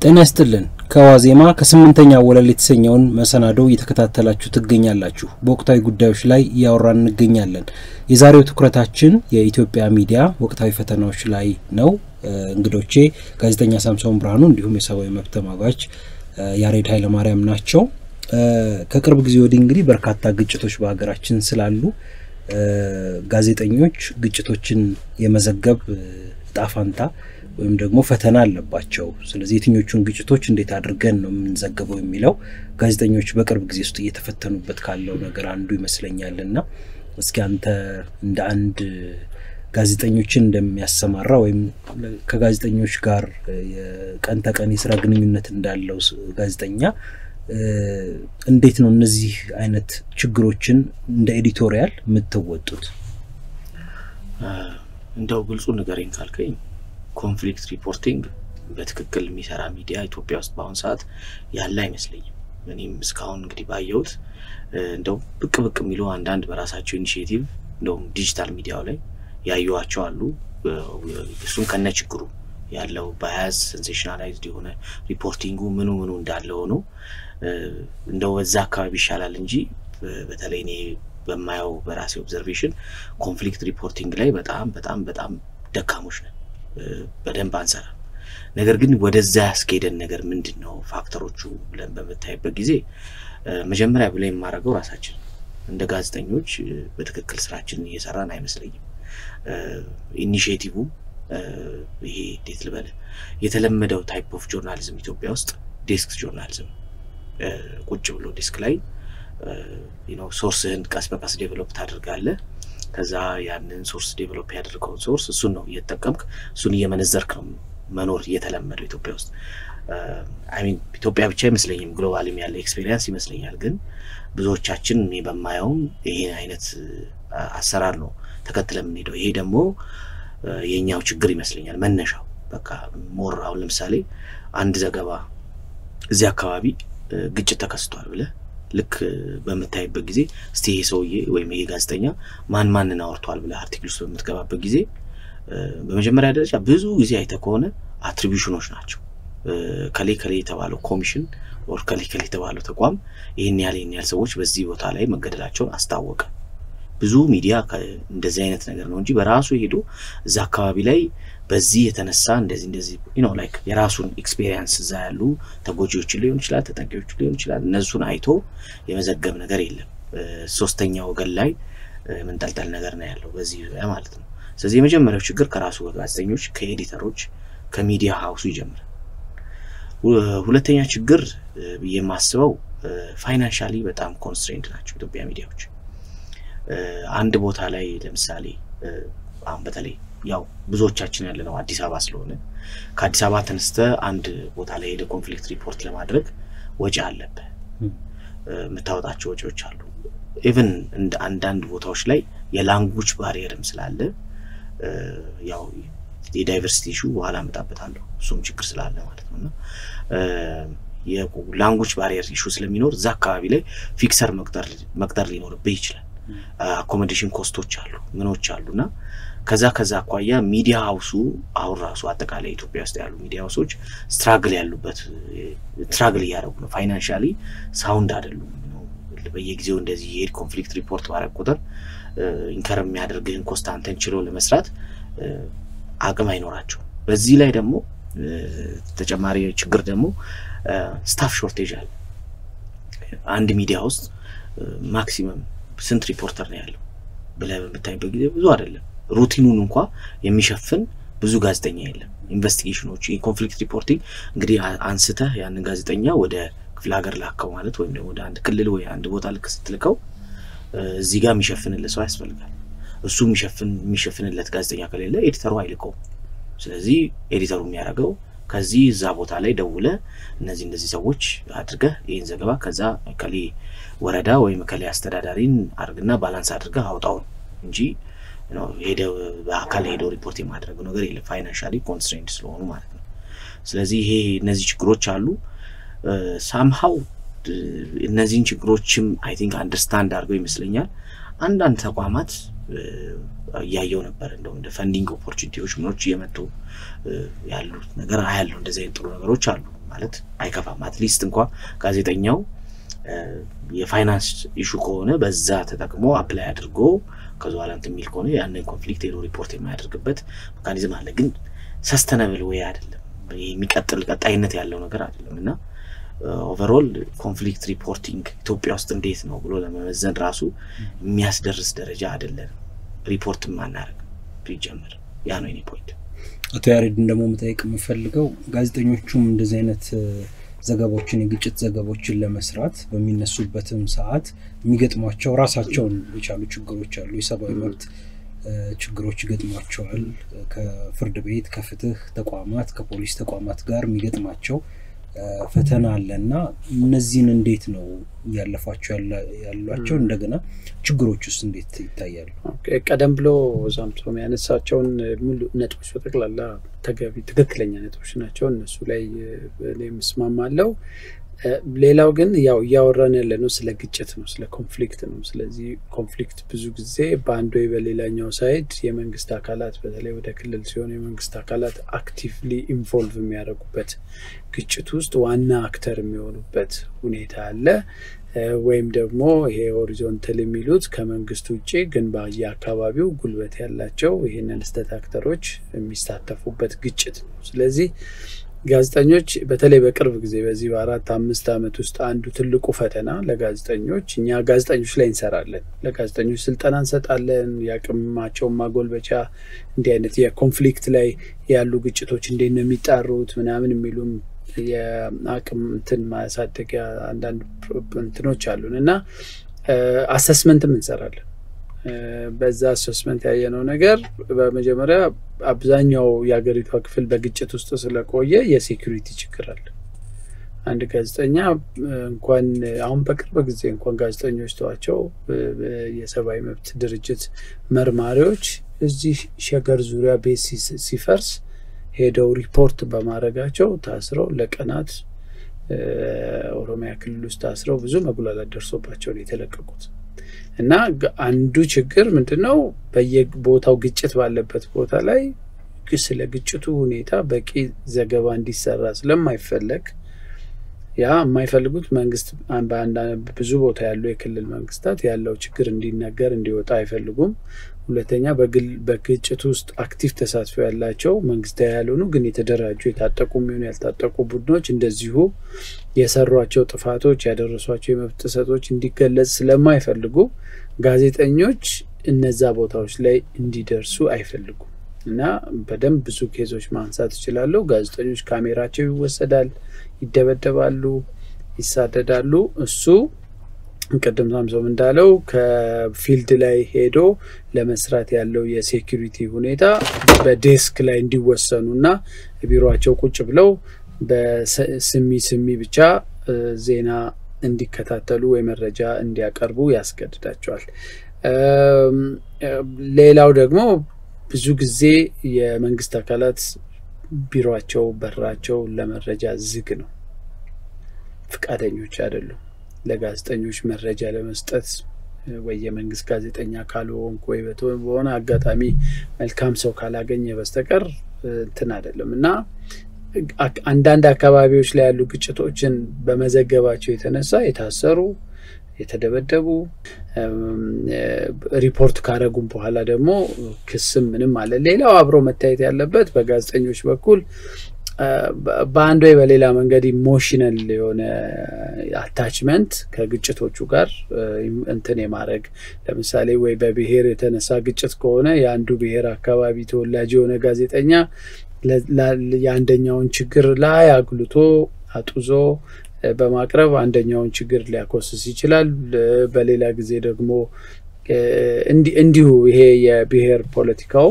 ጤና ይስጥልን። ከዋዜማ ከስምንተኛ ወለል የተሰኘውን መሰናዶ እየተከታተላችሁ ትገኛላችሁ። በወቅታዊ ጉዳዮች ላይ እያወራን እንገኛለን። የዛሬው ትኩረታችን የኢትዮጵያ ሚዲያ ወቅታዊ ፈተናዎች ላይ ነው። እንግዶቼ ጋዜጠኛ ሳምሶን ብርሃኑ እንዲሁም የሰብአዊ መብት ተሟጋች ያሬድ ኃይለማርያም ናቸው። ከቅርብ ጊዜ ወዲህ እንግዲህ በርካታ ግጭቶች በሀገራችን ስላሉ ጋዜጠኞች ግጭቶችን የመዘገብ ጣፋንታ ወይም ደግሞ ፈተና አለባቸው። ስለዚህ የትኞቹን ግጭቶች እንዴት አድርገን ነው የምንዘግበው የሚለው ጋዜጠኞች በቅርብ ጊዜ ውስጥ እየተፈተኑበት ካለው ነገር አንዱ ይመስለኛል እና እስኪ አንተ እንደ አንድ ጋዜጠኞችን እንደሚያሰማራ ወይም ከጋዜጠኞች ጋር የቀን ተቀን የስራ ግንኙነት እንዳለው ጋዜጠኛ እንዴት ነው እነዚህ አይነት ችግሮችን እንደ ኤዲቶሪያል የምትወጡት? እንደው ግልጹ ንገረኝ ካልከኝ ኮንፍሊክት ሪፖርቲንግ በትክክል የሚሰራ ሚዲያ ኢትዮጵያ ውስጥ በአሁኑ ሰዓት ያለ አይመስለኝም። እኔም እስካሁን እንግዲህ ባየሁት እንደው ብቅ ብቅ የሚሉ አንዳንድ በራሳቸው ኢኒሽቲቭ እንደውም ዲጂታል ሚዲያው ላይ ያዩዋቸው አሉ። እሱም ከነ ችግሩ ያለው ባያዝ ሴንሴሽናላይዝድ የሆነ ሪፖርቲንጉ ምኑ ምኑ እንዳለ ሆኖ እንደው በዛ አካባቢ ይሻላል እንጂ በተለይ እኔ በማየው በራሴ ኦብዘርቬሽን ኮንፍሊክት ሪፖርቲንግ ላይ በጣም በጣም በጣም ደካሞች ነን። በደንብ አንሰራም። ነገር ግን ወደዛ ያስኬደን ነገር ምንድን ነው ፋክተሮቹ ብለን በምታይበት ጊዜ መጀመሪያ ብለን የማደርገው ራሳችን እንደ ጋዜጠኞች በትክክል ስራችንን እየሰራን አይመስለኝም። ኢኒሽቲቭ ይሄ እንዴት ልበል የተለመደው ታይፕ ኦፍ ጆርናሊዝም ኢትዮጵያ ውስጥ ዴስክ ጆርናሊዝም ቁጭ ብሎ ዴስክ ላይ ሶርስህን ቀስ በቀስ ዴቨሎፕ ታደርጋለህ። ከዛ ያንን ሶርስ ዴቨሎፕ ያደርገውን ሶርስ እሱን ነው እየተጠቀምክ እሱን እየመነዘርክ ነው መኖር እየተለመደው ኢትዮጵያ ውስጥ። አይሚን ኢትዮጵያ ብቻ አይመስለኝም፣ ግሎባልም ያለ ኤክስፔሪንስ ይመስለኛል። ግን ብዙዎቻችን እኔ በማየውም ይሄን አይነት አሰራር ነው ተከትለ የምንሄደው። ይሄ ደግሞ የኛው ችግር ይመስለኛል መነሻው። በቃ ሞር አሁን ለምሳሌ አንድ ዘገባ እዚህ አካባቢ ግጭት ተከስቷል ብለህ ልክ በምታይበት ጊዜ እስቲ ይሄ ሰውዬ ወይም ይሄ ጋዜጠኛ ማን ማንን አወርቷል ብለህ አርቲክል ውስጥ በምትገባበት ጊዜ በመጀመሪያ ደረጃ ብዙ ጊዜ አይተህ ከሆነ አትሪቢሽኖች ናቸው። ከሌ ከሌ የተባለው ኮሚሽን ኦር ከሌ ከሌ የተባለው ተቋም ይህን ያህል ይህን ያህል ሰዎች በዚህ ቦታ ላይ መገደላቸውን አስታወቀ። ብዙ ሚዲያ እንደዚህ አይነት ነገር ነው እንጂ በራሱ ሄዶ እዛ አካባቢ ላይ በዚህ የተነሳ እንደዚህ እንደዚህ ነው ላይክ የራሱን ኤክስፔሪንስ እዛ ያሉ ተጎጂዎችን ሊሆን ይችላል፣ ተጠቂዎችን ሊሆን ይችላል። እነሱን አይቶ የመዘገብ ነገር የለም። ሶስተኛ ወገን ላይ መንጠልጠል ነገር ነው ያለው በዚህ ዙሪያ ማለት ነው። ስለዚህ የመጀመሪያው ችግር ከራሱ ጋዜጠኞች፣ ከኤዲተሮች፣ ከሚዲያ ሀውሱ ይጀምራል። ሁለተኛ ችግር ብዬ የማስበው ፋይናንሻሊ በጣም ኮንስትሬንድ ናቸው ኢትዮጵያ ሚዲያዎች። አንድ ቦታ ላይ ለምሳሌ አሁን በተለይ ያው ብዙዎቻችን ያለ ነው አዲስ አበባ ስለሆነ ከአዲስ አበባ ተነስተ አንድ ቦታ ላይ ሄደ ኮንፍሊክት ሪፖርት ለማድረግ ወጪ አለብህ፣ የምታወጣቸው ወጪዎች አሉ። ኢቨን እንደ አንዳንድ ቦታዎች ላይ የላንጉጅ ባሪየርም ስላለ ያው የዳይቨርሲቲ ኢሹ በኋላ እመጣበታለሁ። እሱም ችግር ስላለ ማለት ነው እና የላንጉጅ ባሪየር ኢሹ ስለሚኖር እዛ አካባቢ ላይ ፊክሰር መቅጠር ሊኖርብህ ይችላል። አኮሞዴሽን ኮስቶች አሉ ምኖች አሉ እና ከዛ ከዛ አኳያ ሚዲያ ሀውሱ አሁን ራሱ አጠቃላይ ኢትዮጵያ ውስጥ ያሉ ሚዲያ ሀውሶች ስትራግል ያሉበት ስትራግል እያደረጉ ነው። ፋይናንሻሊ ሳውንድ አይደሉም። በየጊዜው እንደዚህ የሄድ ኮንፍሊክት ሪፖርት ባረግ ቁጥር ኢንከር የሚያደርግህን ኮስት አንተን ችሎ ለመስራት አቅም አይኖራቸውም። በዚህ ላይ ደግሞ ተጨማሪ ችግር ደግሞ ስታፍ ሾርቴጅ አለ። አንድ ሚዲያ ውስጥ ማክሲመም ስንት ሪፖርተር ነው ያለው ብለህ በምታይበት ጊዜ ብዙ አይደለም። ሩቲኑን እንኳ የሚሸፍን ብዙ ጋዜጠኛ የለም። ኢንቨስቲጌሽኖች የኮንፍሊክት ሪፖርቲንግ እንግዲህ አንስተህ ያንን ጋዜጠኛ ወደ ክፍለ ሀገር ላከው ማለት ወይም ደግሞ ወደ አንድ ክልል ወይ አንድ ቦታ ልክ ስትልከው እዚህ ጋር የሚሸፍንለት ሰው ያስፈልጋል። እሱ የሚሸፍንለት ጋዜጠኛ ከሌለ ኤዲተሩ አይልከውም። ስለዚህ ኤዲተሩ የሚያደርገው ከዚህ እዛ ቦታ ላይ ደውለ እነዚህ እነዚህ ሰዎች አድርገህ ይህን ዘገባ ከዛ ከሌ ወረዳ ወይም ከሌ አስተዳዳሪን አድርግና ባላንስ አድርገህ አውጣው እንጂ ሄደ በአካል ሄደው ሪፖርት የማድረገው ነገር የለም። ፋይናንሻሊ ኮንስትሬንድ ስለሆኑ ማለት ነው። ስለዚህ ይሄ እነዚህ ችግሮች አሉ። ሳምሃው እነዚህን ችግሮችም አይ ቲንክ አንደርስታንድ አድርገው ይመስለኛል አንዳንድ ተቋማት እያየው ነበር። እንደውም እንደ ፈንዲንግ ኦፖርቹኒቲዎች ምኖች እየመጡ ያሉት ነገር አያለው። እንደዚህ አይነት ጥሩ ነገሮች አሉ ማለት አይከፋም። አትሊስት እንኳ ጋዜጠኛው የፋይናንስ ኢሹ ከሆነ በዛ ተጠቅሞ አፕላይ አድርጎ ከዚ በኋላ እንትን የሚል ከሆነ ያንን ኮንፍሊክት ሄዶ ሪፖርት የማያደርግበት ሜካኒዝም አለ። ግን ሰስተነብል ወይ አይደለም፣ የሚቀጥል ቀጣይነት ያለው ነገር አይደለም እና ኦቨርኦል ኮንፍሊክት ሪፖርቲንግ ኢትዮጵያ ውስጥ እንዴት ነው ብሎ ለመመዘን ራሱ የሚያስደርስ ደረጃ አይደለንም። ሪፖርትም አናደርግ ቢጀምር ያ ነው የኔ ፖይንት። አቶ ያሬድን ደግሞ መጠየቅ የምፈልገው ጋዜጠኞቹም እንደዚህ አይነት ዘገባዎችን የግጭት ዘገባዎችን ለመስራት በሚነሱበትም ሰዓት የሚገጥሟቸው ራሳቸውን የቻሉ ችግሮች አሉ። የሰብአዊ መብት ችግሮች ይገጥሟቸዋል። ከፍርድ ቤት፣ ከፍትህ ተቋማት፣ ከፖሊስ ተቋማት ጋር የሚገጥማቸው ፈተና አለ እና እነዚህን እንዴት ነው እያለፏቸው ያሏቸው? እንደገና ችግሮች ውስጥ እንዴት ይታያሉ? ቀደም ብሎ ዛምቶም ያነሳቸውን ሙሉ ነጥቦች በጠቅላላ ተገቢ ትክክለኛ ነጥቦች ናቸው። እነሱ ላይ እኔም እስማማለሁ። ሌላው ግን ያው እያወራን ያለ ነው ስለ ግጭት ነው፣ ስለ ኮንፍሊክት ነው። ስለዚህ ኮንፍሊክት ብዙ ጊዜ በአንድ ወይ በሌላኛው ሳይድ የመንግስት አካላት በተለይ ወደ ክልል ሲሆን የመንግስት አካላት አክቲቭሊ ኢንቮልቭ የሚያደርጉበት ግጭት ውስጥ ዋና አክተር የሚሆኑበት ሁኔታ አለ። ወይም ደግሞ ይሄ ሆሪዞንታል የሚሉት ከመንግስት ውጭ ግን በየአካባቢው ጉልበት ያላቸው ይህንን ስህተት አክተሮች የሚሳተፉበት ግጭት ነው። ስለዚህ ጋዜጠኞች በተለይ በቅርብ ጊዜ በዚህ በአራት አምስት ዓመት ውስጥ አንዱ ትልቁ ፈተና ለጋዜጠኞች እኛ ጋዜጠኞች ላይ እንሰራለን። ለጋዜጠኞች ስልጠና እንሰጣለን። የአቅማቸውን ማጎልበቻ እንዲህ አይነት የኮንፍሊክት ላይ ያሉ ግጭቶች እንዴት ነው የሚጣሩት ምናምን የሚሉም የአቅም እንትን ማሳደጊያ አንዳንድ እንትኖች አሉን እና አሰስመንትም እንሰራለን። በዛ አሰስመንት ያየነው ነገር በመጀመሪያ አብዛኛው የሀገሪቷ ክፍል በግጭት ውስጥ ስለቆየ የሴኩሪቲ ችግር አለ። አንድ ጋዜጠኛ እንኳን አሁን በቅርብ ጊዜ እንኳን ጋዜጠኞች ተዋቸው የሰብአዊ መብት ድርጅት መርማሪዎች እዚህ ሸገር ዙሪያ ቤት ሲፈርስ ሄደው ሪፖርት በማድረጋቸው ታስረው ለቀናት ኦሮሚያ ክልል ውስጥ ታስረው ብዙ መጉላላት ደርሶባቸው ነው የተለቀቁት። እና አንዱ ችግር ምንድን ነው? በየቦታው ግጭት ባለበት ቦታ ላይ ስለ ግጭቱ ሁኔታ በቂ ዘገባ እንዲሰራ ስለማይፈለግ ያ የማይፈልጉት መንግስት ብዙ ቦታ ያሉ የክልል መንግስታት ያለው ችግር እንዲነገር እንዲወጣ አይፈልጉም። ሁለተኛ በግጭቱ ውስጥ አክቲቭ ተሳትፎ ያላቸው መንግስታዊ ያልሆኑ ግን የተደራጁ የታጠቁ የሚሆኑ ያልታጠቁ ቡድኖች እንደዚሁ የሰሯቸው ጥፋቶች ያደረሷቸው የመብት ጥሰቶች እንዲገለጽ ስለማይፈልጉ ጋዜጠኞች እነዛ ቦታዎች ላይ እንዲደርሱ አይፈልጉም እና በደንብ ብዙ ኬዞች ማንሳት እችላለሁ። ጋዜጠኞች ካሜራቸው ይወሰዳል፣ ይደበደባሉ፣ ይሳደዳሉ። እሱ ቅድም ሳምሶም እንዳለው ከፊልድ ላይ ሄዶ ለመስራት ያለው የሴኪሪቲ ሁኔታ በዴስክ ላይ እንዲወሰኑ እና ቢሮቸው ቁጭ ብለው በስሚ ስሚ ብቻ ዜና እንዲከታተሉ ወይ መረጃ እንዲያቀርቡ ያስገድዳቸዋል። ሌላው ደግሞ ብዙ ጊዜ የመንግስት አካላት ቢሮቸው በራቸው ለመረጃ ዝግ ነው፣ ፍቃደኞች አይደሉም። ለጋዜጠኞች መረጃ ለመስጠት ወይ የመንግስት ጋዜጠኛ ካልሆንክ ወይ በሆነ አጋጣሚ መልካም ሰው ካላገኘ በስተቀር እንትን አይደለም እና አንዳንድ አካባቢዎች ላይ ያሉ ግጭቶችን በመዘገባቸው የተነሳ የታሰሩ የተደበደቡ ሪፖርት ካረጉም በኋላ ደግሞ ክስም ምንም አለ። ሌላው አብሮ መታየት ያለበት በጋዜጠኞች በኩል በአንድ ወይ በሌላ መንገድ ኢሞሽናል የሆነ አታችመንት ከግጭቶቹ ጋር እንትን የማድረግ ለምሳሌ ወይ በብሔር የተነሳ ግጭት ከሆነ የአንዱ ብሔር አካባቢ ተወላጅ የሆነ ጋዜጠኛ የአንደኛውን ችግር ላይ አጉልቶ አጡዞ በማቅረብ አንደኛውን ችግር ሊያኮስስ ይችላል። በሌላ ጊዜ ደግሞ እንዲሁ ይሄ የብሔር ፖለቲካው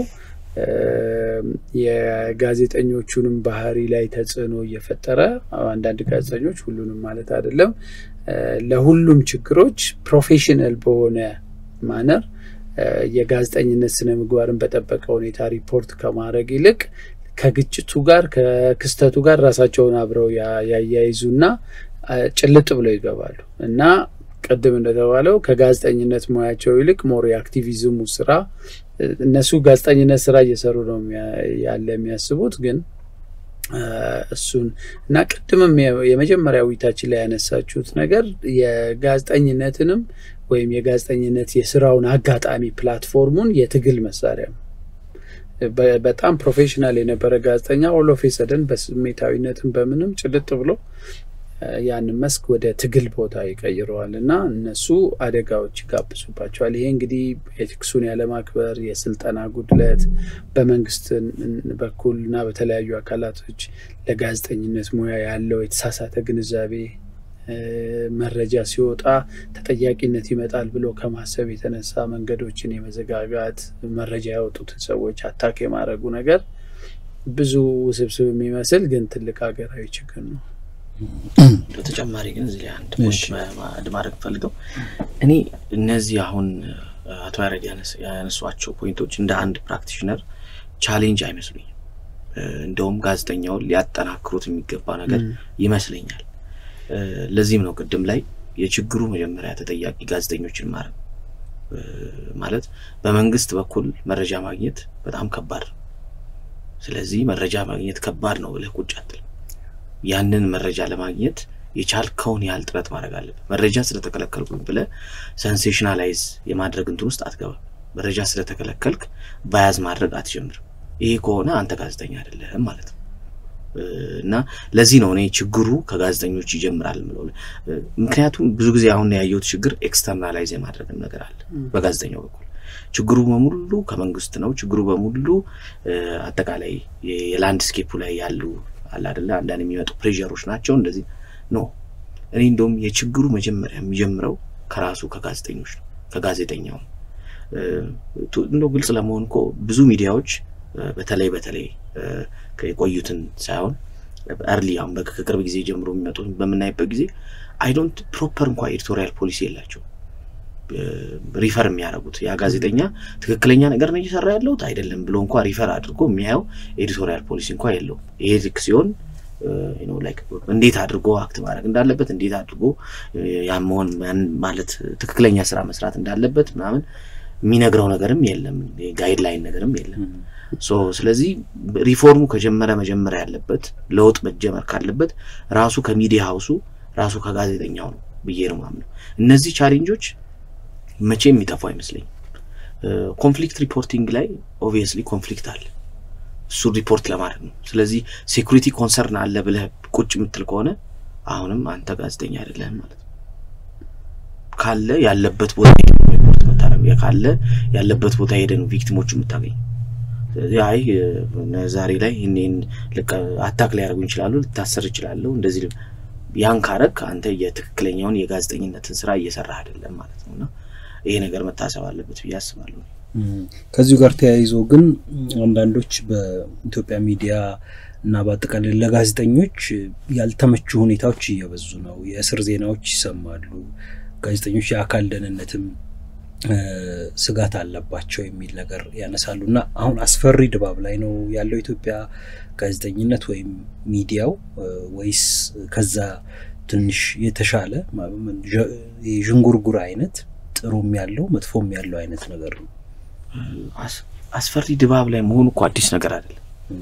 የጋዜጠኞቹንም ባህሪ ላይ ተጽዕኖ እየፈጠረ አንዳንድ ጋዜጠኞች ሁሉንም ማለት አይደለም፣ ለሁሉም ችግሮች ፕሮፌሽናል በሆነ ማነር የጋዜጠኝነት ስነ ምግባርን በጠበቀ ሁኔታ ሪፖርት ከማድረግ ይልቅ ከግጭቱ ጋር ከክስተቱ ጋር ራሳቸውን አብረው ያያይዙና ጭልጥ ብለው ይገባሉ እና ቅድም እንደተባለው ከጋዜጠኝነት ሙያቸው ይልቅ ሞር የአክቲቪዝሙ ስራ እነሱ ጋዜጠኝነት ስራ እየሰሩ ነው ያለ የሚያስቡት ግን እሱን እና ቅድምም የመጀመሪያ ውይይታችን ላይ ያነሳችሁት ነገር የጋዜጠኝነትንም ወይም የጋዜጠኝነት የስራውን አጋጣሚ ፕላትፎርሙን የትግል መሳሪያ ነው። በጣም ፕሮፌሽናል የነበረ ጋዜጠኛ ኦሎፍ ሰደን በስሜታዊነትም በምንም ጭልጥ ብሎ ያንን መስክ ወደ ትግል ቦታ ይቀይረዋል እና እነሱ አደጋዎች ይጋብዙባቸዋል። ይሄ እንግዲህ ኤቲክሱን ያለማክበር፣ የስልጠና ጉድለት በመንግስት በኩል እና በተለያዩ አካላቶች ለጋዜጠኝነት ሙያ ያለው የተሳሳተ ግንዛቤ መረጃ ሲወጣ ተጠያቂነት ይመጣል ብሎ ከማሰብ የተነሳ መንገዶችን የመዘጋጋት መረጃ ያወጡትን ሰዎች አታክ የማድረጉ ነገር ብዙ ውስብስብ የሚመስል ግን ትልቅ ሀገራዊ ችግር ነው። በተጨማሪ ግን እዚህ ላይ አንድ ፖይንት ማድረግ ፈልገው እኔ እነዚህ አሁን አቶ ያሬድ ያነሷቸው ፖይንቶች እንደ አንድ ፕራክቲሽነር ቻሌንጅ አይመስሉኝም። እንደውም ጋዜጠኛውን ሊያጠናክሩት የሚገባ ነገር ይመስለኛል። ለዚህም ነው ቅድም ላይ የችግሩ መጀመሪያ ተጠያቂ ጋዜጠኞችን ማድረግ ማለት በመንግስት በኩል መረጃ ማግኘት በጣም ከባድ ነው። ስለዚህ መረጃ ማግኘት ከባድ ነው ብለህ ቁጭ አትልም። ያንን መረጃ ለማግኘት የቻልከውን ያህል ጥረት ማድረግ አለብህ። መረጃ ስለተከለከልኩኝ ብለህ ሰንሴሽናላይዝ የማድረግ እንትን ውስጥ አትገባም። መረጃ ስለተከለከልክ ባያዝ ማድረግ አትጀምርም። ይሄ ከሆነ አንተ ጋዜጠኛ አይደለህም ማለት ነው። እና ለዚህ ነው እኔ ችግሩ ከጋዜጠኞች ይጀምራል ምለው። ምክንያቱም ብዙ ጊዜ አሁን ያየሁት ችግር ኤክስተርናላይዝ የማድረግም ነገር አለ በጋዜጠኛው በኩል ችግሩ በሙሉ ከመንግስት ነው። ችግሩ በሙሉ አጠቃላይ የላንድስኬፑ ላይ ያሉ አለ አይደለ አንዳንድ የሚመጡ ፕሬዠሮች ናቸው። እንደዚህ ኖ እኔ እንደውም የችግሩ መጀመሪያ የሚጀምረው ከራሱ ከጋዜጠኞች ነው ከጋዜጠኛው ነው። እንደው ግልጽ ለመሆን እኮ ብዙ ሚዲያዎች በተለይ በተለይ የቆዩትን ሳይሆን እርሊ አሁን ከቅርብ ጊዜ ጀምሮ የሚመጡ በምናይበት ጊዜ አይዶንት ፕሮፐር እንኳ ኤዲቶሪያል ፖሊሲ የላቸው ሪፈር የሚያደርጉት ያ ጋዜጠኛ ትክክለኛ ነገር ነው እየሰራ ያለሁት አይደለም ብሎ እንኳ ሪፈር አድርጎ የሚያየው ኤዲቶሪያል ፖሊሲ እንኳ የለውም። ይሄ ልክ ሲሆን እንዴት አድርጎ አክት ማድረግ እንዳለበት እንዴት አድርጎ ያን መሆን ማለት ትክክለኛ ስራ መስራት እንዳለበት ምናምን የሚነግረው ነገርም የለም፣ ጋይድላይን ነገርም የለም። ሶ ስለዚህ ሪፎርሙ ከጀመረ መጀመሪያ ያለበት ለውጥ መጀመር ካለበት ራሱ ከሚዲያ ሀውሱ ራሱ ከጋዜጠኛው ነው ብዬ ነው ማምነው። እነዚህ ቻሌንጆች መቼም የሚጠፉ አይመስለኝም። ኮንፍሊክት ሪፖርቲንግ ላይ ኦብቪየስሊ ኮንፍሊክት አለ፣ እሱን ሪፖርት ለማድረግ ነው። ስለዚህ ሴኩሪቲ ኮንሰርን አለ ብለህ ቁጭ የምትል ከሆነ አሁንም አንተ ጋዜጠኛ አይደለህም ማለት ነው። ካለ ያለበት ቦታ ሪፖርት መታረግ ካለ ያለበት ቦታ ሄደ ነው ቪክቲሞቹ የምታገኝ። ስለዚህ አይ ዛሬ ላይ ይህን አታክ ሊያደርጉ ይችላሉ፣ ልታሰር ይችላለሁ እንደዚህ ያን ካረግ አንተ የትክክለኛውን የጋዜጠኝነትን ስራ እየሰራህ አይደለም ማለት ነው እና ይሄ ነገር መታሰብ አለበት ብዬ አስባለሁ። ከዚሁ ጋር ተያይዞ ግን አንዳንዶች በኢትዮጵያ ሚዲያ እና በአጠቃላይ ለጋዜጠኞች ያልተመቹ ሁኔታዎች እየበዙ ነው። የእስር ዜናዎች ይሰማሉ። ጋዜጠኞች የአካል ደህንነትም ስጋት አለባቸው የሚል ነገር ያነሳሉ እና አሁን አስፈሪ ድባብ ላይ ነው ያለው ኢትዮጵያ ጋዜጠኝነት ወይም ሚዲያው ወይስ ከዛ ትንሽ የተሻለ የዥንጉርጉር አይነት ጥሩም ያለው መጥፎም ያለው አይነት ነገር ነው? አስፈሪ ድባብ ላይ መሆኑ እኮ አዲስ ነገር አይደለም።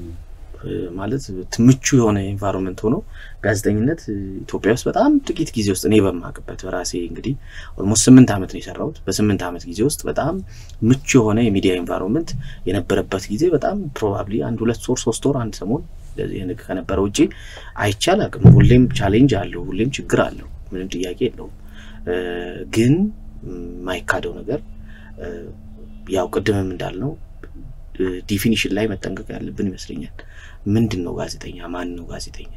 ማለት ምቹ የሆነ ኤንቫይሮንመንት ሆኖ ጋዜጠኝነት ኢትዮጵያ ውስጥ በጣም ጥቂት ጊዜ ውስጥ እኔ በማቅበት በራሴ እንግዲህ ኦልሞስት ስምንት ዓመት ነው የሰራሁት። በስምንት ዓመት ጊዜ ውስጥ በጣም ምቹ የሆነ የሚዲያ ኤንቫይሮንመንት የነበረበት ጊዜ በጣም ፕሮባብሊ አንድ ሁለት ወር ሶስት ወር አንድ ሰሞን እንደዚህ ከነበረ ውጭ አይቻል አቅም ሁሌም ቻሌንጅ አለው፣ ሁሌም ችግር አለው፣ ምንም ጥያቄ የለውም። ግን የማይካደው ነገር ያው ቅድምም እንዳልነው ዲፊኒሽን ላይ መጠንቀቅ ያለብን ይመስለኛል። ምንድን ነው ጋዜጠኛ? ማን ነው ጋዜጠኛ?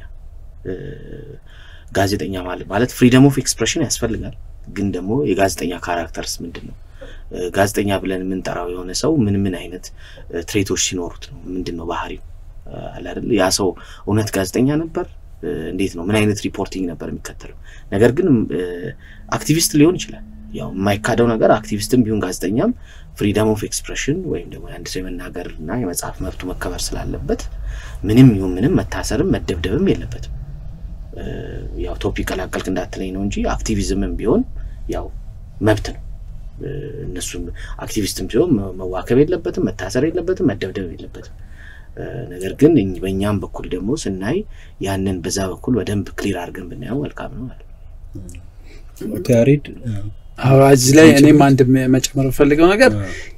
ጋዜጠኛ ማለት ማለት ፍሪደም ኦፍ ኤክስፕሬሽን ያስፈልጋል። ግን ደግሞ የጋዜጠኛ ካራክተርስ ምንድን ነው? ጋዜጠኛ ብለን የምንጠራው የሆነ ሰው ምን ምን አይነት ትሬቶች ሲኖሩት ነው? ምንድን ነው ባህሪው? አለ አይደል? ያ ሰው እውነት ጋዜጠኛ ነበር? እንዴት ነው? ምን አይነት ሪፖርቲንግ ነበር የሚከተለው? ነገር ግን አክቲቪስት ሊሆን ይችላል። ያው የማይካደው ነገር አክቲቪስትም ቢሆን ጋዜጠኛም ፍሪደም ኦፍ ኤክስፕሬሽን ወይም ደግሞ የአንድ ሰው የመናገር እና የመጽሐፍ መብቱ መከበር ስላለበት ምንም ይሁን ምንም መታሰርም መደብደብም የለበትም። ያው ቶፒክ ቀላቀልክ እንዳትለኝ ነው እንጂ አክቲቪዝምም ቢሆን ያው መብት ነው። እነሱም አክቲቪስትም ሲሆን መዋከብ የለበትም፣ መታሰር የለበትም፣ መደብደብ የለበትም። ነገር ግን በእኛም በኩል ደግሞ ስናይ ያንን በዛ በኩል በደንብ ክሊር አድርገን ብናየው መልካም ነው ማለት ነው። ያሬድ እዚህ ላይ እኔም አንድ መጨመር የምፈልገው ነገር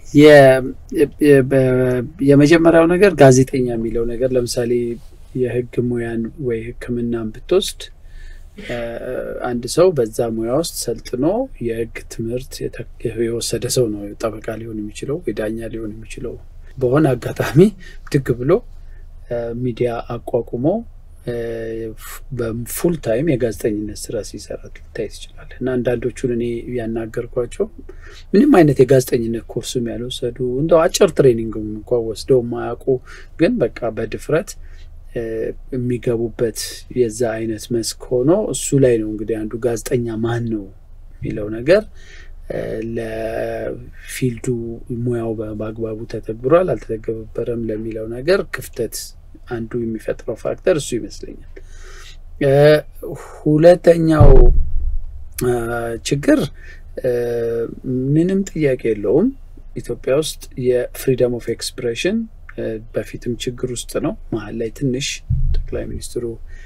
የመጀመሪያው ነገር ጋዜጠኛ የሚለው ነገር ለምሳሌ የህግ ሙያን ወይ ሕክምናን ብትወስድ አንድ ሰው በዛ ሙያ ውስጥ ሰልጥኖ የህግ ትምህርት የወሰደ ሰው ነው ጠበቃ ሊሆን የሚችለው የዳኛ ሊሆን የሚችለው በሆነ አጋጣሚ ብድግ ብሎ ሚዲያ አቋቁሞ በፉል ታይም የጋዜጠኝነት ስራ ሲሰራ ልታይ ትችላል። እና አንዳንዶቹን እኔ ያናገርኳቸው ምንም አይነት የጋዜጠኝነት ኮርስም ያልወሰዱ እንደው አጭር ትሬኒንግም እንኳ ወስደው የማያውቁ ግን በቃ በድፍረት የሚገቡበት የዛ አይነት መስክ ሆኖ እሱ ላይ ነው እንግዲህ አንዱ ጋዜጠኛ ማን ነው የሚለው ነገር ለፊልዱ ሙያው በአግባቡ ተተግብሯል አልተተገበረም ለሚለው ነገር ክፍተት አንዱ የሚፈጥረው ፋክተር እሱ ይመስለኛል። ሁለተኛው ችግር ምንም ጥያቄ የለውም ኢትዮጵያ ውስጥ የፍሪደም ኦፍ ኤክስፕሬሽን በፊትም ችግር ውስጥ ነው። መሀል ላይ ትንሽ ጠቅላይ ሚኒስትሩ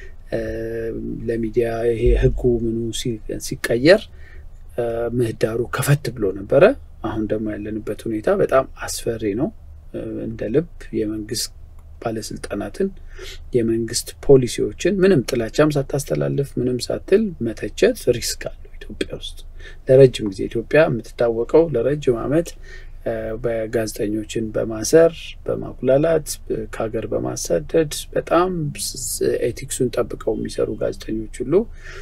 ለሚዲያ ይሄ ህጉ ምኑ ሲቀየር ምህዳሩ ከፈት ብሎ ነበረ። አሁን ደግሞ ያለንበት ሁኔታ በጣም አስፈሪ ነው። እንደ ልብ የመንግስት ባለስልጣናትን የመንግስት ፖሊሲዎችን ምንም ጥላቻም ሳታስተላልፍ ምንም ሳትል መተቸት ሪስክ አለው። ኢትዮጵያ ውስጥ ለረጅም ጊዜ ኢትዮጵያ የምትታወቀው ለረጅም ዓመት በጋዜጠኞችን በማሰር በማጉላላት ከሀገር በማሳደድ በጣም ኤቲክሱን ጠብቀው የሚሰሩ ጋዜጠኞች ሁሉ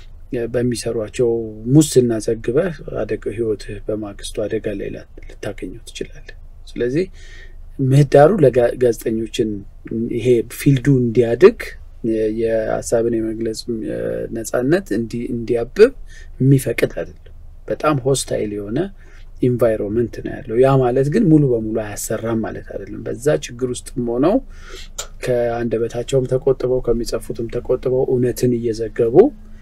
በሚሰሯቸው ሙስና ዘግበህ አደጋ ህይወትህ በማግስቱ አደጋ ላይ ልታገኘው ትችላለህ። ስለዚህ ምህዳሩ ለጋዜጠኞችን ይሄ ፊልዱ እንዲያድግ የሀሳብን የመግለጽ ነጻነት እንዲያብብ የሚፈቅድ አይደለም። በጣም ሆስታይል የሆነ ኢንቫይሮንመንት ነው ያለው። ያ ማለት ግን ሙሉ በሙሉ አያሰራም ማለት አይደለም። በዛ ችግር ውስጥም ሆነው ከአንደበታቸውም ተቆጥበው ከሚጽፉትም ተቆጥበው እውነትን እየዘገቡ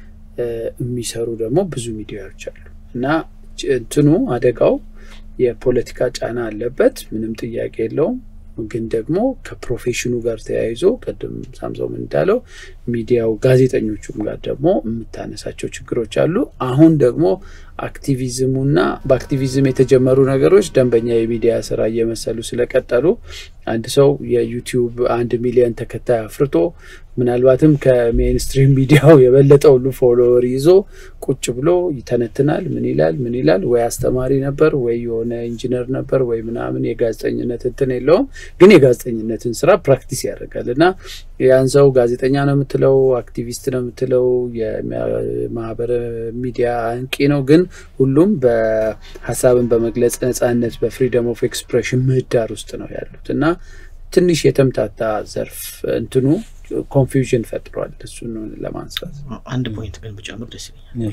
የሚሰሩ ደግሞ ብዙ ሚዲያዎች አሉ እና እንትኑ አደጋው የፖለቲካ ጫና አለበት፣ ምንም ጥያቄ የለውም። ግን ደግሞ ከፕሮፌሽኑ ጋር ተያይዞ ቅድም ሳምሶም እንዳለው ሚዲያው ጋዜጠኞቹም ጋር ደግሞ የምታነሳቸው ችግሮች አሉ። አሁን ደግሞ አክቲቪዝሙና በአክቲቪዝም የተጀመሩ ነገሮች ደንበኛ የሚዲያ ስራ እየመሰሉ ስለቀጠሉ አንድ ሰው የዩቲዩብ አንድ ሚሊዮን ተከታይ አፍርቶ ምናልባትም ከሜንስትሪም ሚዲያው የበለጠ ሁሉ ፎሎወር ይዞ ቁጭ ብሎ ይተነትናል። ምን ይላል ምን ይላል? ወይ አስተማሪ ነበር ወይ የሆነ ኢንጂነር ነበር ወይ ምናምን የጋዜጠኝነት እንትን የለውም፣ ግን የጋዜጠኝነትን ስራ ፕራክቲስ ያደርጋል እና ያን ሰው ጋዜጠኛ ነው የምትለው፣ አክቲቪስት ነው የምትለው፣ የማህበረ ሚዲያ አንቂ ነው፣ ግን ሁሉም በሀሳብን በመግለጽ ነጻነት በፍሪደም ኦፍ ኤክስፕሬሽን ምህዳር ውስጥ ነው ያሉት እና ትንሽ የተምታታ ዘርፍ እንትኑ ኮንፊውዥን ፈጥሯል። እሱን ለማንሳት አንድ ፖይንት ግን ብጨምር ደስ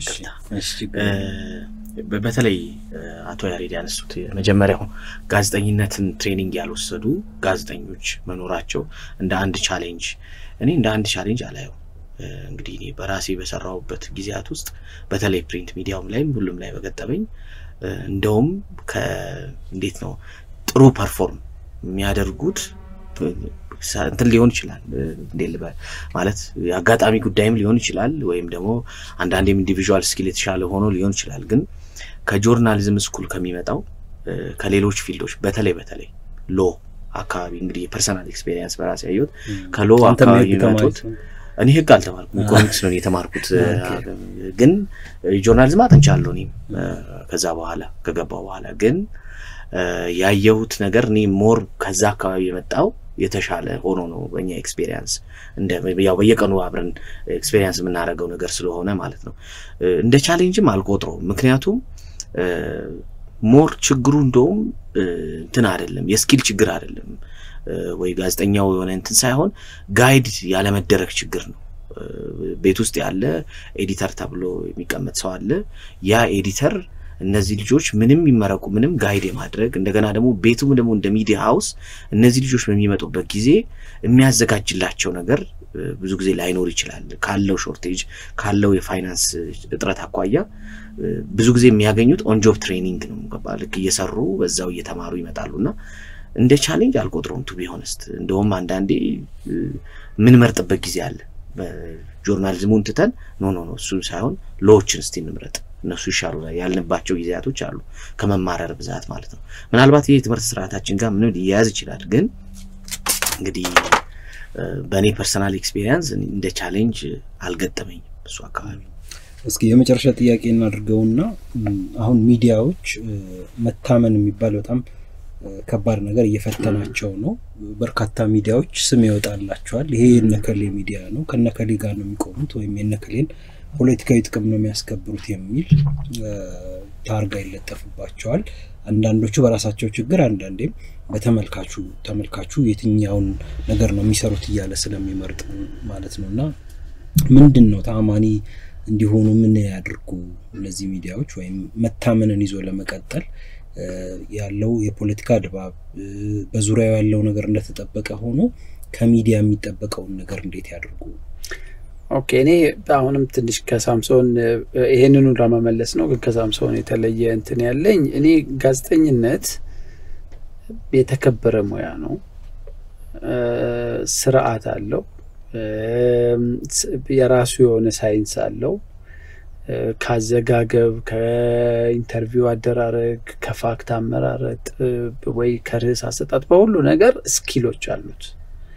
ይለኛል። በተለይ አቶ ያሬድ ያነሱት የመጀመሪያው ጋዜጠኝነትን ትሬኒንግ ያልወሰዱ ጋዜጠኞች መኖራቸው እንደ አንድ ቻሌንጅ እኔ እንደ አንድ ቻሌንጅ አላየው። እንግዲህ እኔ በራሴ በሰራሁበት ጊዜያት ውስጥ በተለይ ፕሪንት ሚዲያውም ላይም ሁሉም ላይ በገጠመኝ እንደውም እንዴት ነው ጥሩ ፐርፎርም የሚያደርጉት እንትን ሊሆን ይችላል እንዴ ልበል ማለት የአጋጣሚ ጉዳይም ሊሆን ይችላል፣ ወይም ደግሞ አንዳንዴም ኢንዲቪዥዋል ስኪል የተሻለ ሆኖ ሊሆን ይችላል። ግን ከጆርናሊዝም ስኩል ከሚመጣው ከሌሎች ፊልዶች በተለይ በተለይ ሎ አካባቢ እንግዲህ የፐርሰናል ኤክስፔሪየንስ በራሴ ያየሁት ከሎ አካባቢ የሚመጡት እኔ ህግ አልተማርኩም፣ ኢኮኖሚክስ ነው የተማርኩት። ግን ጆርናሊዝም አጥንቻለሁ እኔም ከዛ በኋላ ከገባው በኋላ ግን ያየሁት ነገር እኔ ሞር ከዛ አካባቢ የመጣው የተሻለ ሆኖ ነው በእኛ ኤክስፔሪንስ ያው በየቀኑ አብረን ኤክስፔሪንስ የምናደርገው ነገር ስለሆነ ማለት ነው። እንደ ቻሌንጅም አልቆጥረውም። ምክንያቱም ሞር ችግሩ እንደውም እንትን አይደለም የስኪል ችግር አይደለም ወይ ጋዜጠኛው የሆነ እንትን ሳይሆን ጋይድ ያለመደረግ ችግር ነው። ቤት ውስጥ ያለ ኤዲተር ተብሎ የሚቀመጥ ሰው አለ። ያ ኤዲተር እነዚህ ልጆች ምንም ይመረቁ ምንም ጋይድ የማድረግ እንደገና ደግሞ ቤቱም ደግሞ እንደ ሚዲያ ሀውስ እነዚህ ልጆች በሚመጡበት ጊዜ የሚያዘጋጅላቸው ነገር ብዙ ጊዜ ላይኖር ይችላል። ካለው ሾርቴጅ ካለው የፋይናንስ እጥረት አኳያ ብዙ ጊዜ የሚያገኙት ኦንጆብ ትሬኒንግ ነው። ገባ ልክ እየሰሩ በዛው እየተማሩ ይመጣሉ እና እንደ ቻሌንጅ አልቆጥረውም ቱ ቢሆነስት እንደውም አንዳንዴ የምንመርጥበት ጊዜ አለ። ጆርናሊዝሙን ትተን ኖ ኖ ኖ እሱ ሳይሆን ሎዎችን እስቲ እንምረጥ እነሱ ይሻሉ ያልንባቸው ጊዜያቶች አሉ። ከመማረር ብዛት ማለት ነው። ምናልባት ይህ የትምህርት ስርዓታችን ጋር ምንም ሊያያዝ ይችላል። ግን እንግዲህ በእኔ ፐርሰናል ኤክስፔሪንስ እንደ ቻሌንጅ አልገጠመኝም እሱ አካባቢ። እስኪ የመጨረሻ ጥያቄ እናድርገውና አሁን ሚዲያዎች መታመን የሚባል በጣም ከባድ ነገር እየፈተናቸው ነው። በርካታ ሚዲያዎች ስም ይወጣላቸዋል። ይሄ የነከሌ ሚዲያ ነው፣ ከነከሌ ጋር ነው የሚቆሙት ወይም የነከሌን ፖለቲካዊ ጥቅም ነው የሚያስከብሩት የሚል ታርጋ ይለጠፍባቸዋል። አንዳንዶቹ በራሳቸው ችግር፣ አንዳንዴም በተመልካቹ ተመልካቹ የትኛውን ነገር ነው የሚሰሩት እያለ ስለሚመርጥ ማለት ነው። እና ምንድን ነው ተአማኒ እንዲሆኑ ምን ያድርጉ እነዚህ ሚዲያዎች ወይም መታመንን ይዞ ለመቀጠል ያለው የፖለቲካ ድባብ በዙሪያው ያለው ነገር እንደተጠበቀ ሆኖ ከሚዲያ የሚጠበቀውን ነገር እንዴት ያድርጉ? ኦኬ እኔ አሁንም ትንሽ ከሳምሶን ይሄንኑ ለመመለስ ነው፣ ግን ከሳምሶን የተለየ እንትን ያለኝ እኔ ጋዜጠኝነት የተከበረ ሙያ ነው። ስርዓት አለው። የራሱ የሆነ ሳይንስ አለው። ካዘጋገብ፣ ከኢንተርቪው አደራረግ፣ ከፋክት አመራረጥ ወይ ከርዕስ አሰጣጥ በሁሉ ነገር ስኪሎች አሉት።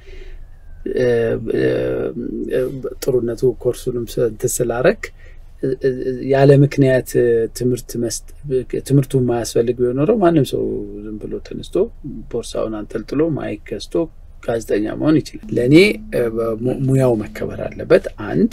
ጥሩነቱ ኮርሱንም እንትን ስላረግ ያለ ምክንያት ትምህርት ትምህርቱ የማያስፈልግ ቢሆን ኖረው ማንም ሰው ዝም ብሎ ተነስቶ ቦርሳውን አንጠልጥሎ ማይክ ገዝቶ ጋዜጠኛ መሆን ይችላል። ለእኔ ሙያው መከበር አለበት። አንድ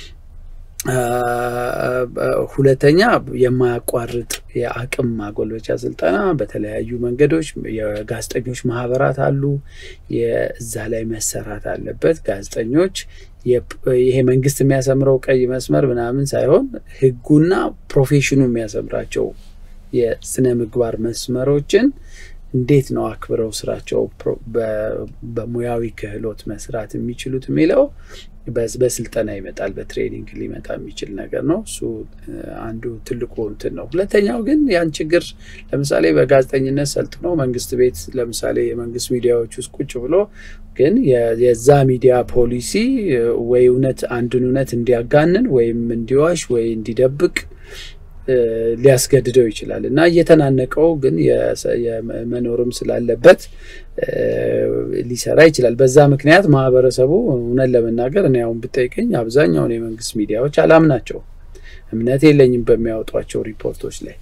ሁለተኛ የማያቋርጥ የአቅም ማጎልበቻ ስልጠና በተለያዩ መንገዶች የጋዜጠኞች ማህበራት አሉ። የዛ ላይ መሰራት አለበት። ጋዜጠኞች ይሄ መንግስት የሚያሰምረው ቀይ መስመር ምናምን ሳይሆን ሕጉና ፕሮፌሽኑ የሚያሰምራቸው የስነ ምግባር መስመሮችን እንዴት ነው አክብረው ስራቸው በሙያዊ ክህሎት መስራት የሚችሉት የሚለው በስልጠና ይመጣል። በትሬኒንግ ሊመጣ የሚችል ነገር ነው። እሱ አንዱ ትልቁ እንትን ነው። ሁለተኛው ግን ያን ችግር ለምሳሌ በጋዜጠኝነት ሰልጥኖ መንግስት ቤት ለምሳሌ የመንግስት ሚዲያዎች ውስጥ ቁጭ ብሎ ግን የዛ ሚዲያ ፖሊሲ ወይ እውነት አንድን እውነት እንዲያጋንን ወይም እንዲዋሽ ወይ እንዲደብቅ ሊያስገድደው ይችላል እና እየተናነቀው ግን መኖርም ስላለበት ሊሰራ ይችላል። በዛ ምክንያት ማህበረሰቡ እውነት ለመናገር እኔ አሁን ብጠይቀኝ አብዛኛውን የመንግስት ሚዲያዎች አላምናቸው፣ እምነት የለኝም በሚያወጧቸው ሪፖርቶች ላይ።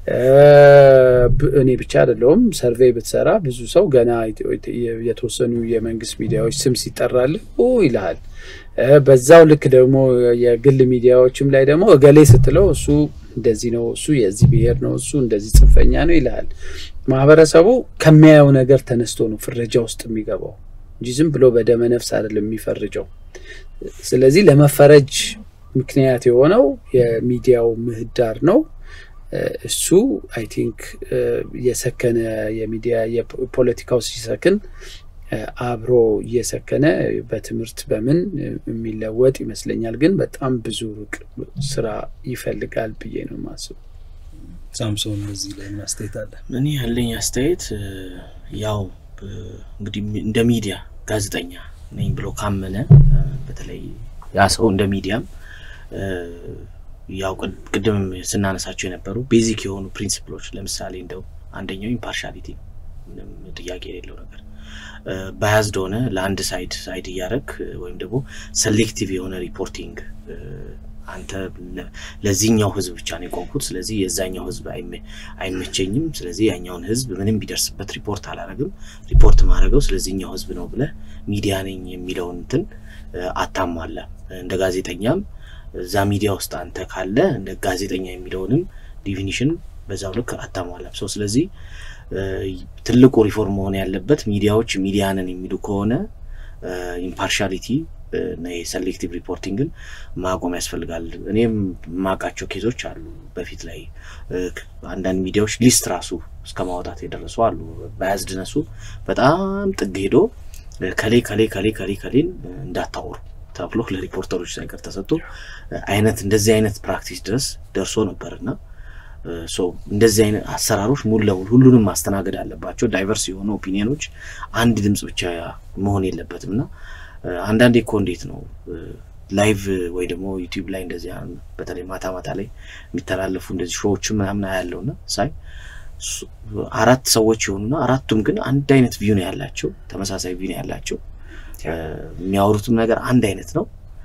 እኔ ብቻ አይደለሁም። ሰርቬይ ብትሰራ ብዙ ሰው ገና የተወሰኑ የመንግስት ሚዲያዎች ስም ሲጠራልህ ይልሃል። በዛው ልክ ደግሞ የግል ሚዲያዎችም ላይ ደግሞ እገሌ ስትለው እሱ እንደዚህ ነው፣ እሱ የዚህ ብሔር ነው፣ እሱ እንደዚህ ጽንፈኛ ነው ይልሃል። ማህበረሰቡ ከሚያየው ነገር ተነስቶ ነው ፍረጃ ውስጥ የሚገባው እንጂ ዝም ብሎ በደመ ነፍስ አይደለም የሚፈርጀው። ስለዚህ ለመፈረጅ ምክንያት የሆነው የሚዲያው ምህዳር ነው። እሱ አይ ቲንክ የሰከነ የሚዲያ የፖለቲካው ሲሰክን አብሮ እየሰከነ በትምህርት በምን የሚለወጥ ይመስለኛል። ግን በጣም ብዙ ሩቅ ስራ ይፈልጋል ብዬ ነው የማስበው። ሳምሶን በዚህ ላይ ምን አስተያየት አለ? እኔ ያለኝ አስተያየት ያው እንግዲህ እንደ ሚዲያ ጋዜጠኛ ነኝ ብሎ ካመነ በተለይ ያ ሰው እንደ ሚዲያም ያው ቅድም ስናነሳቸው የነበሩ ቤዚክ የሆኑ ፕሪንሲፕሎች ለምሳሌ እንደው አንደኛው ኢምፓርሻሊቲ ምንም ጥያቄ የሌለው ነገር ባያዝድ ሆነ ለአንድ ሳይድ ሳይድ እያደረግ ወይም ደግሞ ሴሌክቲቭ የሆነ ሪፖርቲንግ አንተ ለዚህኛው ህዝብ ብቻ ነው የቆምኩት፣ ስለዚህ የዛኛው ህዝብ አይመቸኝም፣ ስለዚህ ያኛውን ህዝብ ምንም ቢደርስበት ሪፖርት አላረግም፣ ሪፖርት ማድረገው ስለዚህኛው ህዝብ ነው ብለህ ሚዲያ ነኝ የሚለውን እንትን አታሟላ። እንደ ጋዜጠኛም እዛ ሚዲያ ውስጥ አንተ ካለ እንደ ጋዜጠኛ የሚለውንም ዲፊኒሽን በዛው ልክ አታሟላም ሰው ስለዚህ ትልቁ ሪፎርም መሆን ያለበት ሚዲያዎች ሚዲያንን የሚሉ ከሆነ ኢምፓርሻሊቲ እና የሴሌክቲቭ ሪፖርቲንግን ማቆም ያስፈልጋል። እኔም የማውቃቸው ኬዞች አሉ። በፊት ላይ አንዳንድ ሚዲያዎች ሊስት ራሱ እስከ ማውጣት የደረሱ አሉ። በያዝድነሱ በጣም ጥግ ሄዶ ከሌ ከሌ ከሌ ከሌ ከሌን እንዳታወሩ ተብሎ ለሪፖርተሮች ሳይቀር ተሰጥቶ አይነት እንደዚህ አይነት ፕራክቲስ ድረስ ደርሶ ነበር እና እንደዚህ አይነት አሰራሮች ሙሉ ለሙሉ ሁሉንም ማስተናገድ አለባቸው። ዳይቨርስ የሆኑ ኦፒኒየኖች አንድ ድምፅ ብቻ መሆን የለበትም እና አንዳንዴ እኮ እንዴት ነው ላይቭ ወይ ደግሞ ዩቲዩብ ላይ እንደዚህ በተለይ ማታ ማታ ላይ የሚተላለፉ እንደዚህ ሾዎችን ምናምን ያለውና ሳይ አራት ሰዎች የሆኑና አራቱም ግን አንድ አይነት ቪው ነው ያላቸው፣ ተመሳሳይ ቪው ነው ያላቸው። የሚያወሩትም ነገር አንድ አይነት ነው።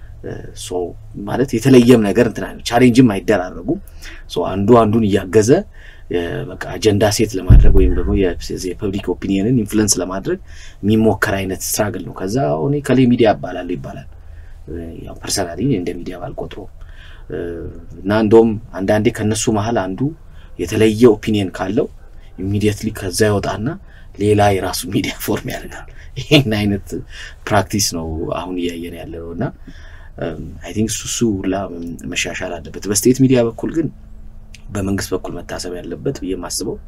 ማለት የተለየም ነገር እንትና ቻሌንጅም አይደራረጉም። አንዱ አንዱን እያገዘ በቃ አጀንዳ ሴት ለማድረግ ወይም ደግሞ የፐብሊክ ኦፒኒየንን ኢንፍሉንስ ለማድረግ የሚሞከር አይነት ስትራግል ነው። ከዛ ሆኔ ከሌ ሚዲያ እባላለሁ ይባላል። ያው ፐርሰናሊ እንደ ሚዲያ ባልቆጥረውም እና እንደውም አንዳንዴ ከነሱ መሀል አንዱ የተለየ ኦፒኒየን ካለው ኢሚዲየትሊ ከዛ ይወጣና ሌላ የራሱ ሚዲያ ፎርም ያደርጋል። ይህን አይነት ፕራክቲስ ነው አሁን እያየን ያለ ነው እና አይ ቲንክ እሱ ሁላ መሻሻል አለበት። በስቴት ሚዲያ በኩል ግን በመንግስት በኩል መታሰብ ያለበት ብዬ የማስበው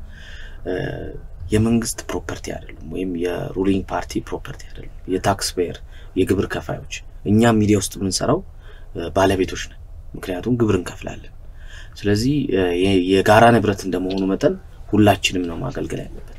የመንግስት ፕሮፐርቲ አይደሉም፣ ወይም የሩሊንግ ፓርቲ ፕሮፐርቲ አይደሉም። የታክስ ፔየር የግብር ከፋዮች እኛም ሚዲያ ውስጥ የምንሰራው ባለቤቶች ነን፣ ምክንያቱም ግብር እንከፍላለን። ስለዚህ የጋራ ንብረት እንደመሆኑ መጠን ሁላችንም ነው ማገልገል ያለበት።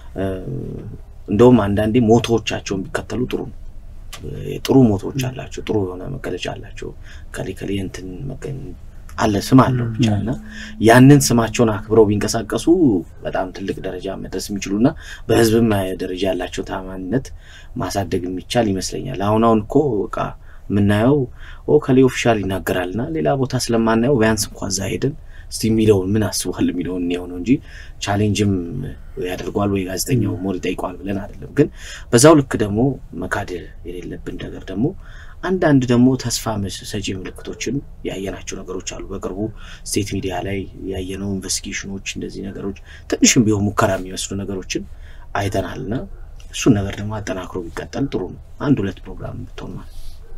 እንደውም አንዳንዴ ሞቶዎቻቸውን ቢከተሉ ጥሩ ነው። ጥሩ ሞቶዎች አላቸው፣ ጥሩ የሆነ መገለጫ አላቸው። ከሌ ከሌ እንትን አለ ስም አለው ብቻ እና ያንን ስማቸውን አክብረው ቢንቀሳቀሱ በጣም ትልቅ ደረጃ መድረስ የሚችሉና በህዝብም ደረጃ ያላቸው ታማኝነት ማሳደግ የሚቻል ይመስለኛል። አሁን አሁን እኮ በቃ የምናየው ከሌ ኦፊሻል ይናገራልና ሌላ ቦታ ስለማናየው ቢያንስ እንኳ እዛ ሄደን እስቲ የሚለውን ምን አስቧል የሚለውን እኔው ነው እንጂ ቻሌንጅም ያደርገዋል ወይ ጋዜጠኛው ሞር ይጠይቀዋል ብለን አይደለም። ግን በዛው ልክ ደግሞ መካድ የሌለብን ነገር ደግሞ አንዳንድ ደግሞ ተስፋ ሰጪ ምልክቶችን ያየናቸው ነገሮች አሉ። በቅርቡ ስቴት ሚዲያ ላይ ያየነው ኢንቨስቲጌሽኖች፣ እንደዚህ ነገሮች ትንሽም ቢሆን ሙከራ የሚመስሉ ነገሮችን አይተናልና እሱን ነገር ደግሞ አጠናክሮ ቢቀጠል ጥሩ ነው። አንድ ሁለት ፕሮግራም ብትሆን ማለት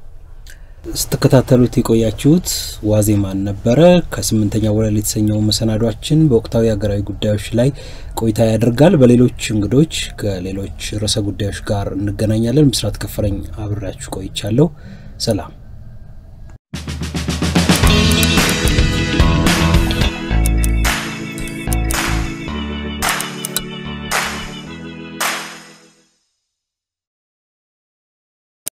ስትከታተሉት የቆያችሁት ዋዜማን ነበረ። ከስምንተኛ ወለል የተሰኘው መሰናዷችን በወቅታዊ ሀገራዊ ጉዳዮች ላይ ቆይታ ያደርጋል። በሌሎች እንግዶች ከሌሎች ርዕሰ ጉዳዮች ጋር እንገናኛለን። ምስራት ከፈረኝ አብሬያችሁ ቆይቻለሁ። ሰላም